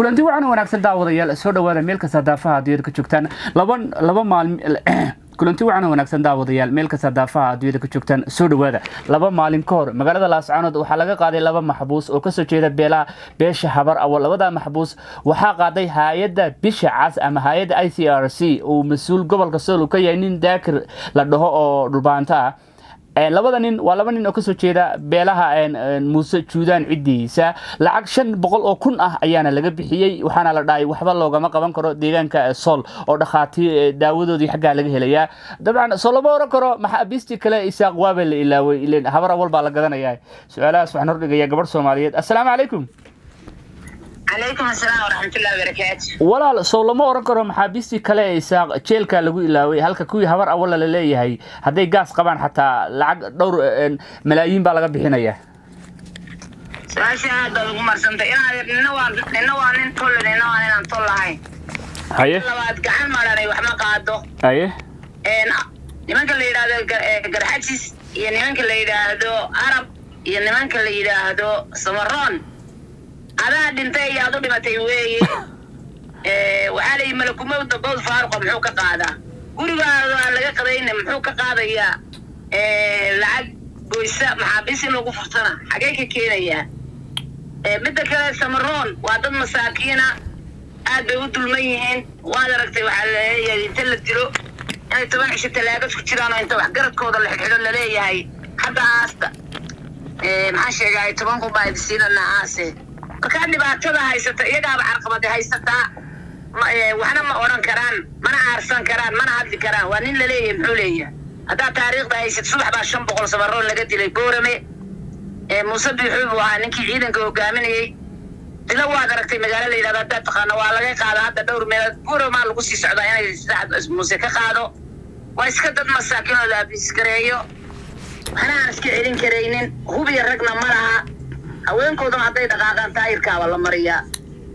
kulanti wacan wanaagsan daawadayaal soo dhawaada meel kasta daafaha adduunyada ka joogtaan laba laba maalin kulanti wacan wanaagsan daawadayaal meel kasta daafaha adduunyada ka joogtaan soo dhawaada laba maalin ka hor magaalada laascaanood waxaa laga qaaday laba maxbuus oo kasoo jeeda beelaha beesha habar awal labada maxbuus waxaa qaaday hay-adda bisha cas ama hay-adda i c r c uu mas-uul gobolka sool uu ka yahay nin daakir la dhaho oo dhulbaanto ah labada nin waa laba nin oo kasoo jeeda beelaha muuse juudaan ciddiisa lacag shan boqol oo kun ah ayaana laga bixiyey waxaana la dhahay waxba loogama qaban karo deegaanka sool oo dhakhaatiir daawadoodii xaggaa laga helayaa dabcan soo lama oran karo maxaabiistii kale isaaq waaba la ilaaway ilen habar awal baa la gadanayaa su-aalahaas waxaan hordhigayaa gabadh soomaaliyeed assalaamu calaykum calaykum asalaam waraxmatullahi wabarakaatu walaal sow lama oran karo maxaabiistii kale ee isaaq jeelka lagu ilaaway halka kuwii habar awalla la leeyahay hadday gaas qabaan xataa lacag dhowr malaayiin baa laga bixinaya su-aasha aad baad ugu marsantay inaad nina waa nina waa nin tolle nina waa ninaan tol lahayn haye labaad gacan maranay wax ma qaado haye nimanka la yidhaahdo garxajis iyo nimanka la yidhaahdo arab iyo nimanka la yidhaahdo samaroon adaa dhintay iyo aad u dhimatay weeye waxaa la yidhi malakumowda bood faaruqa muxuu ka qaadaa gurigaada aan laga qadayna muxuu ka qaadayaa lacag goysa maxaabiis in lagu furtana xagee ka keenayaa midda kale samaroon waa dad masaakiina aad bay u dulman yihiin waad aragtay waxaa laleeyahay inta la dilo inay toban cisho talaagad ku jiraan oo inta waxgaradkooda la xidxidho laleeyahay hadda aasta maxaan sheegahay toban kun baa idisiinana aase markaa dhibaatada haysata iyagaaba carqabade haysataa waxna ma odhan karaan mana aarsan karaan mana hadli karaan waa nin laleeyahay muxuu leeyahay haddaad taariikhda haysat subax baa shan boqol samaroon laga dilay boorame muuse biixuu buu ahaa ninkii ciidanka hogaaminayey dilo waad aragtay magaalo la yidhahdo haddaad taqaano waa laga qaada hadda dhowr meelood boorama lagu sii socdaa inay sacad muuse ka qaado waa iska dad masaakinooda abiiskareeyo waxna aan iska celin karaynin hubiya ragna ma laha haweenkoodana hadday dhaqaaqaan taayirkaaba la mariyaa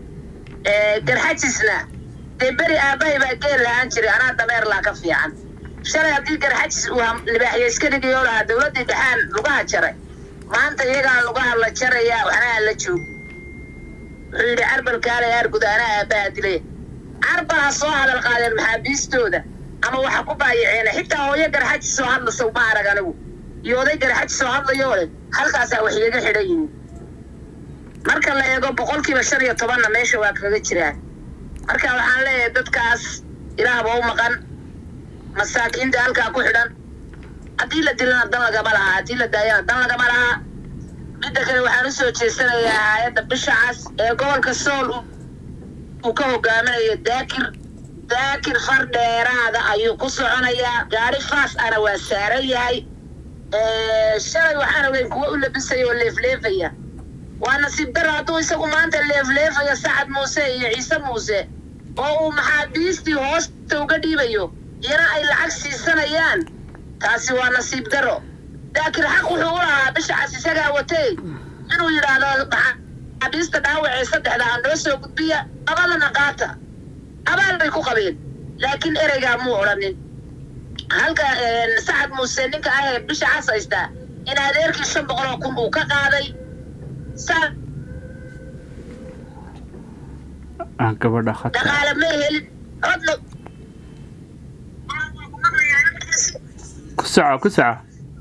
garxajisna dee beri aabbahay baa geel lahaan jiray anaa dameer laa ka fiican shalay haddii garxajis uu libaaxyo iska dhigayoo lahaa dowladdii dhexaan lugaha jaray maanta iyagaa lugaha la jarayaa waxna aan la joog wuxuu yidhi carbal kaalay aarguda anaa aabbaha dilay carbal ha soo hadal qaadeen maxaabiistooda ama waxa ku baayaceena xitaa hooyo garxajis soo hadlasaw ma arag anigu iyo oday garxajis soo hadlayoo leh halkaasaa wax igaga xidhan yihiin marka la eego boqolkiiba shan iyo tobanna meesha waa kaga jiraan marka waxaan leeyahay dadkaas ilaahba u maqan masaakiinta halkaa ku xidhan haddii la dilana dan lagama lahaa haddii la daayana dan lagama lahaa midda kale waxaan usoo jeesanayaa hay-adda bisha cas ee gobolka sool uu ka hogaaminayo daakir daakir far dheeraada ayuu ku soconayaa gaari faas ana waa saaran yahay shalay waxaan ogeyn kuwa u labisaya oo leefleefaya waa nasiib daro hadduu isagu maanta leefleefayo sacad muuse iyo ciise muuse oo uu maxaabiistii hoosta uga dhiibayo iyana ay lacag siisanayaan taasi waa nasiib daro daakir xaq wuxuu u lahaa bishacaas isagaa watay inuu yidhaahdo maxaabiista dhaawacee saddexda ha noo soo gudbiya labadana qaata abaal bay ku qabeen laakiin ereygaa muu odhanin halka sacad muuse ninka ahee bisha cas haystaa in adeerkii shan boqol oo kun uu ka qaaday gabadha dhaqaale ma helin codna ku soco ku soco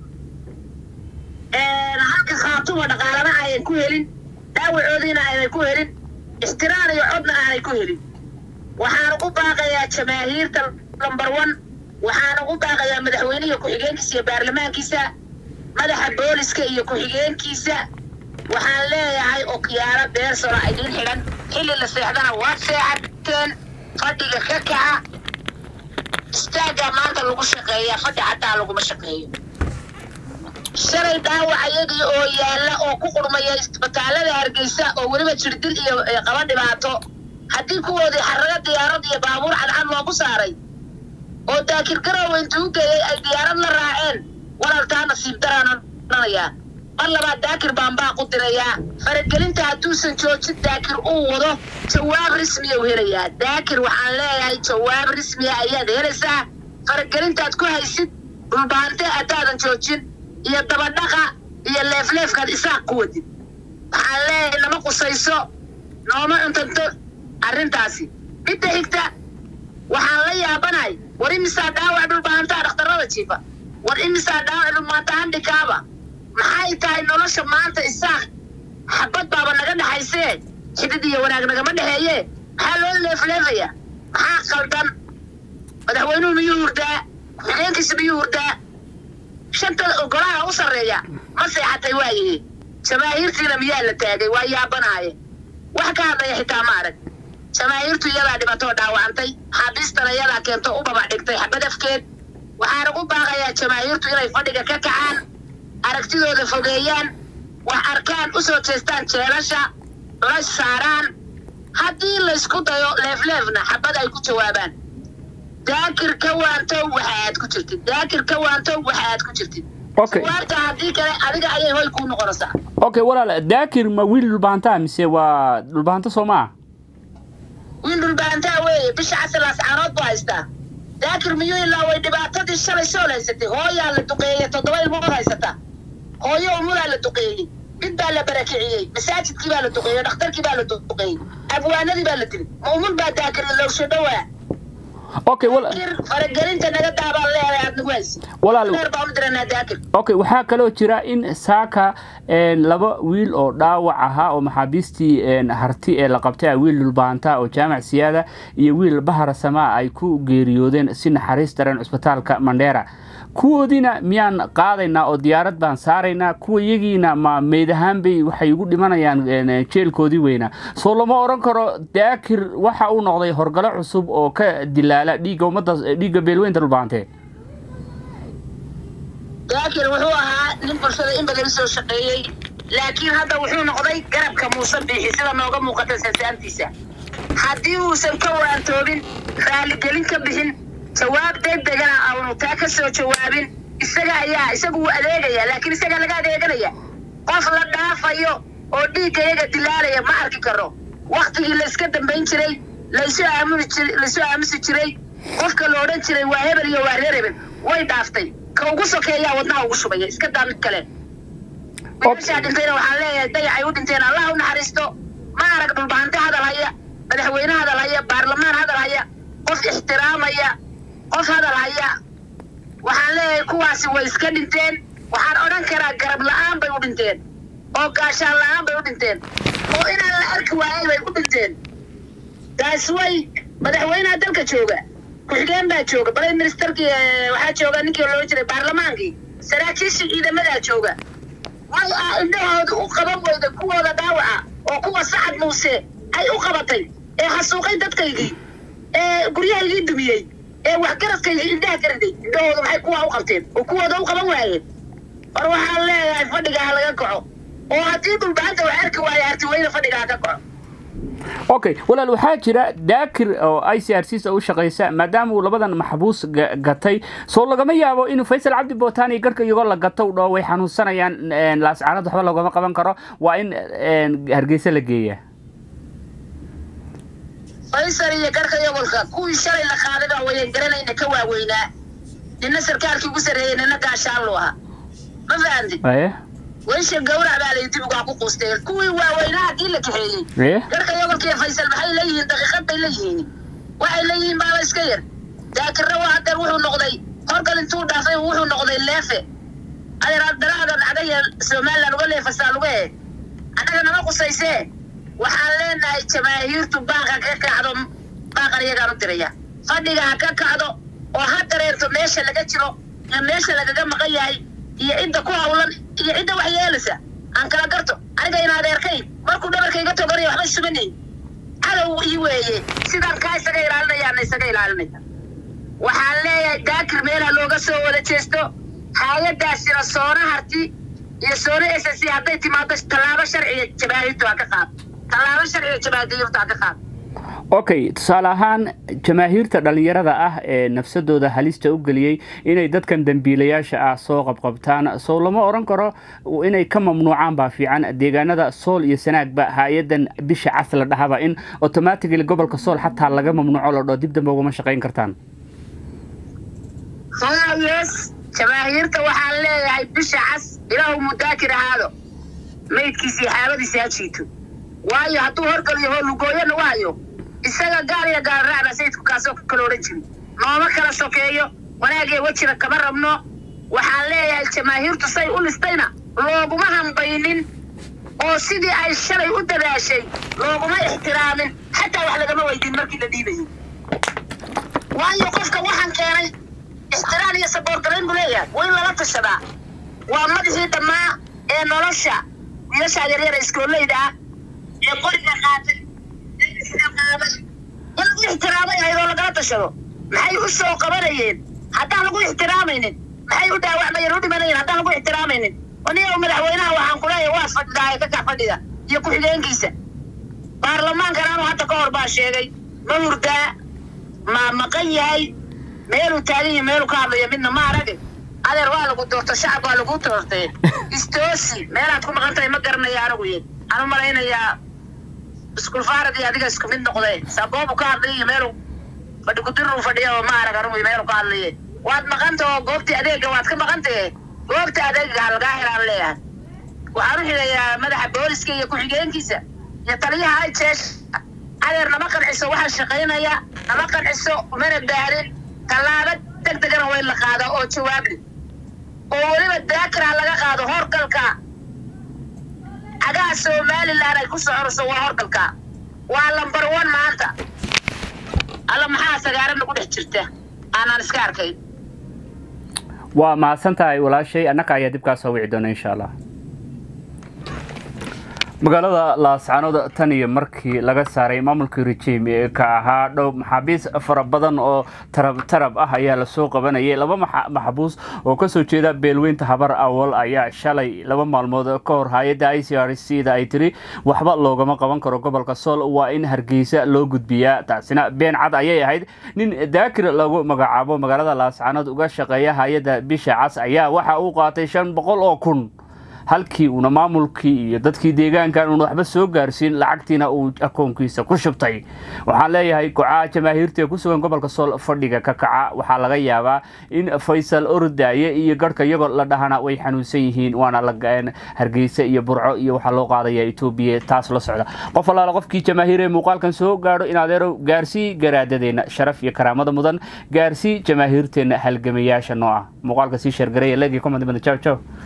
halka khaatuma dhaqaalana aanay ku helin dhaawacoodiina aanay ku helin ixtiraan iyo codna aanay ku helin waxaan ugu baaqayaa jamaahiirta number one waxaan ugu baaqayaa madaxweynihi ku-xigeenkiisa iyo baarlamaankiisa madaxa booliska iyo ku-xigeenkiisa waxaan leeyahay okiyaalo beersona idin xidhan xilli la seexdana waad seexateen fadhiga ka kaca istaaggaa maanta lagu shaqeeyaa fadhi xataa laguma shaqeeyo shalay dhaawac ayagii oo yaalla oo ku qurmaya isbitaallada hargeysa oo weliba jirdil iyo qaba dhibaato haddii kuwoodii xaraga diyaarad iyo baabuur cadcad loogu saaray oo daakir garowe intuu u geeyey ay diyaarad la raaceen walaaltaa nasiib daraananayaa mar labaad daakir baan baa ku dirayaa faragelinta hadduusan joojin daakir uu wado jawaab rismiya u helayaa daakir waxaan leeyahay jawaab rismiya ayaad helaysaa faragelintaad ku haysid dhulbaante haddaadan joojin iyo dabadhaqa iyo leefleefkaad isaaq ku wadid waxaan leeyahay nama qusayso nooma cuntanto arrintaasi midda xigta waxaan la yaabanahay war imisaa dhaawac dhulbahantaa dhakhtarada jiifa war imisaa dhaawac dhulmaanta handhikaaba maxay tahay nolosha maanta isaaq xabad baaba naga dhexaysee xidid iyo wanaag nagama dhexeeye maxaa loo leefleefaya maxaa qaldan madaxweynuhu miyuu hurdaa ku-xigeenkiisa miyuu hurdaa shanta golaha u sarreeya ma seexatay waayihi jamaahiirtiina miyaa la taagay waa yaabanaaye wax ka hadlaya xitaa ma arag jamaahiirtu iyadaa dhibatoo dhaawacantay xaabiistana iyadaa keento u babac dhigtay xabad afkeed waxaan ugu baaqayaa jamaahiirtu inay fadhiga ka kacaan aragtidooda fogeeyaan wax arkaan u soo jeestaan jeelasha culays saaraan haddii laysku dayo leefleefna xabad ay ku jawaabaan daakir ka waantow waxa aad ku jirtid daakir ka waantow waxa aad ku jirtid okay suwaarta haddii kale adiga ayay hoy kuu noqonaysaa okay walaal daakir ma wiil dhulbahantaa mise waa dhulbahanto soo maa wiil dhulbaantaa weeye bisha casalaas caanood buu haystaa daakir miyuu ilaa way dhibaatadii shalay sool haysatay hooyaa la duqeeyey toddoba ilmood haysata hooyo umulaa la duqeeyey mid baa la barakiciyey masaajidkii baa la duqeeyey dhakhtarkii baa la duqeeyey abwaanadii baa la dilay ma umul baa daakir lowsho dhowaa okay wala daakir faragelinta naga daabaan leedahay aad nagu haysa walaal dheer baan u diranaa daakir okay waxaa kaloo jira in saaka een, laba wiil oo dhaawac ahaa oo maxaabiistii een, harti ee la qabtay ah wiil dhulbaanta oo jaamac siyaada iyo wiil bahar samaa ay ku geeriyoodeen si naxariis daran cusbitaalka mandheera kuwoodiina miyaan qaadaynaa oo diyaarad baan saaraynaa kuwa iyagiina ma meyd ahaan bay waxay ugu dhimanayaan een, jeelkoodii weynaa soo lama oran karo daakir waxa uu noqday horgalo cusub oo ka dilaala dhiigga ummadda dhiigga beelweynta dhulbaantee daakir wuxuu ahaa nin bulshada in badan soo shaqeeyey laakiin hadda wuxuu noqday garabka muuse biixi sida nooga muuqata sansaantiisa haddii uusan ka waantoobin raaligelin ka bixin jawaab degdegana aanu taa ka soo jawaabin isaga ayaa isagu wuu adeegaya laakiin isaga laga adeeganaya qof la dhaafayo oo dhiigga iyaga dilaalaya ma arki karo waktigii layska dambayn jiray laysu aamuni jir laysu aamusi jiray qofka la odhan jiray waa hebel iyo waa reer hebel way dhaaftay ka ugu sokeeyaa wadnaha ugu shubaya iska daa mid kale wiilashaa dhintayna waxaan leeyahay dayacay u dhinteen allah u naxariisto ma arag dhulbahante hadal haya madaxweyne hadal haya baarlamaan hadal haya qof ixtiraamaya qof hadal haya waxaan leeyahay kuwaasi way iska dhinteen waxaan odhan karaa garab la'aan bay u dhinteen oo gaashaan la'aan bay u dhinteen oo inaan la arki waayay bay u dhinteen taas way madaxweynaha dalka jooga ku-xigeen baa jooga prime ministerkii eh, waxaa jooga ninkii loola jiray baarlamaankii saraakiishii ciidamadaa jooga way ah indhahooda u qaban weyda kuwooda dhaawaca oo kuwa sacad muuse ay u qabatay ee xasuuqay dadkaygii ee guryahaygii dumiyey ee waxgaradkaygii indhaha ka riday indhahooda maxay kuwa u qabteen oo kuwooda u qaban waayeen war waxaan leeyahay fadhiga ha laga kaco oo haddii dhulbahanta wax arki waayo hartiweyne fadhiga ha ka kaco okay walaal waxaa jira daakir oo i c r c u shaqaysa maadaama uu labadan maxbuus ga- gatay soo lagama yaabo inuu faysal cabdi botani garka iyagoo la gato u dhaho way xanuunsanayaan een, laascaanad waxba lagama qaban karo waa in een, hargeysa la geeya faysal iyo garka yogolka kuwii shalay la qaaday baa wayan garanayna ka waaweynaa nina sarkaalkii ugu sarreeyey nina gaashaan lu ahaa ma fahamtid aye weysha gawrac baa lay dib ugaa ku quusteen kuwii waaweynaa haddii la kaxeeyey aye garka yogolka iyo faysal maxay leeyihiin daqiiqad bay leeyihiin waxay leeyihiin baaba iska yar daakirna waa hadeer wuxuu noqday horgal intuu dhaafay wuxuu noqday leefe adeer daraadan adaga somaliland uga leefasaa luga he annaga nama qusaysee waxaan leenahay jamaahiirtu baaqa ka kacdo baaqan iyagaan u diraya fadhiga ha ka kacdo oo ha dareerto meesha laga jiro iyo meesha lagaga maqan yahay iyo cidda ku hawlan iyo cidda wax yeelaysa aan kala garto aniga in adeerkay markuu dhabarka iga toganaya waxba sumanayn cadow ii weeye sidaan kaa isaga ilaalinayaana isaga ilaalinaya waxaan leeyahay daakir meelha looga soo wada jeesto hay-adaasina soona harti iyo soona s s hadday timaado tallaabo sharciga jamaahiirtu ha ka qaad tallaabo sharciga jamaahiirtu ha ka qaad okay tusaale ahaan jamaahiirta dhallinyarada ah ee nafsadooda halista u geliyey inay dadkan dembiilayaasha ah soo qabqabtaan soo lama oran karo inay ka mamnuucaan baa fiican deegaanada sool iyo sanaagba hay-adan bisha cas la dhahaba in automatically gobolka sool xataa laga mamnuuco la dhoo dib dambe ugama shaqayn kartaan yes jamaahiirta waxaan leeyahay bisha cas ilaahu mudaakir ahaado maydkiisa iyo xaabadiisa ha jiito waayo hadduu horgaliyo hoolugooyana waayo isaga gaal iyo gaal raacba sayidku kaasoo kala odhan jiri nooma kala sokeeyo wanaagee wejina kama rabno waxaan leeyahay jamaahiirtu say u listayna looguma hambaynin oo sidii ay shalay u dadaashay looguma ixtiraamin xataa wax lagama weydiin markii la dhiibayay waayo qofka waxaan keenay ixtiraam iyo saboorgarayn buu leeyahay waa in lala tashadaa waa madaxii dhammaa ee nolosha wiilashaa yaryara iskooleyda ah ee qoriga qaatay ee isciqaabay in lagu ixtiraamay ahayd oo lagala tashado maxay u soo qabanayeen haddaan lagu ixtiraamaynin maxay u dhaawacmayeen u dhimanayeen haddaan lagu ixtiraamaynin aniga madaxweynaha waxaan ku leeyahay waa fadhidaa ee ka kax fadhida iyo ku-xigeenkiisa baarlamaankan anu hadda ka hor baa sheegay ma hurdaa ma maqan yahay meeluu taagan yahay meeluu ka hadlaya midna ma arage adeer waa lagu doorto shacab waa lagu doortee istoosi meelaad ku maqan tahay ma garanaya anigu yid anu malaynayaa iskuul faarad iyo adiga isku mid noqdee saboobu ka hadlay iyo meeluu fadhi kudiruu fadhiya oo ma arag anigu meeluu ka hadlaye waad maqanta oo goobtii adeega waad ka maqantahe goobta adeega lagaa helaan leeyahay waxaan u xigayaa madaxa booliska iyo ku-xigeenkiisa iyo taliyaha ay jeesha adeer nama qanciso waxaa shaqaynaya nama qanciso mana baarin tallaabo deg degana waa in la qaada oo jawaabli oo weliba daakira laga qaado horgalka cagaha somalilan ay ku soconayso waa horgalka waa lambar one maanta alla maxaa sagaara nagu dhex jirta aanaan iska arkayn waa mahadsan tahay walaashay annaka ayaa dib kaa soo wici doona insha allah magaalada laascanood tan iyo markii laga saaray maamulkii rejiim ee ka ahaa dhow maxaabiis fara badan oo tarab tarab ah ayaa lasoo qabanayay laba maxbuus oo kasoo jeeda beelweynta habar awal ayaa shalay laba maalmood ka hor hay-adda i c r c da ay tiri waxba loogama qaban karo gobolka sool waa in hargeysa loo gudbiyaa taasina been cad ayay ahayd nin daakir lagu magacaabo magaalada laascanood uga shaqeeya hay-adda bisha cas ayaa waxa uu qaatay shan boqol oo kun halkii uuna maamulkii iyo dadkii deegaankan uuna waxba soo gaarsiin lacagtiina uu akoonkiisa ku shubtay waxaan leeyahay kocaa jamaahiirta ee ku sugan gobolka sool fadhiga ka kaca waxaa laga yaabaa in faysal ordaaye iyo garhka iyagoo la dhahana way xanuunsan yihiin waana la hargeysa iyo burco iyo waxaa loo qaadaya etoobiya taas la socda qof allaala qofkii jamaahiir ee muuqaalkan soo gaadho in adeero gaarsii garaadadeenna sharaf iyo karaamada mudan gaarsii jamaahiirteenna halgamayaasha noo ah muuqaalka sii sheergareeya legii comment jaw jaw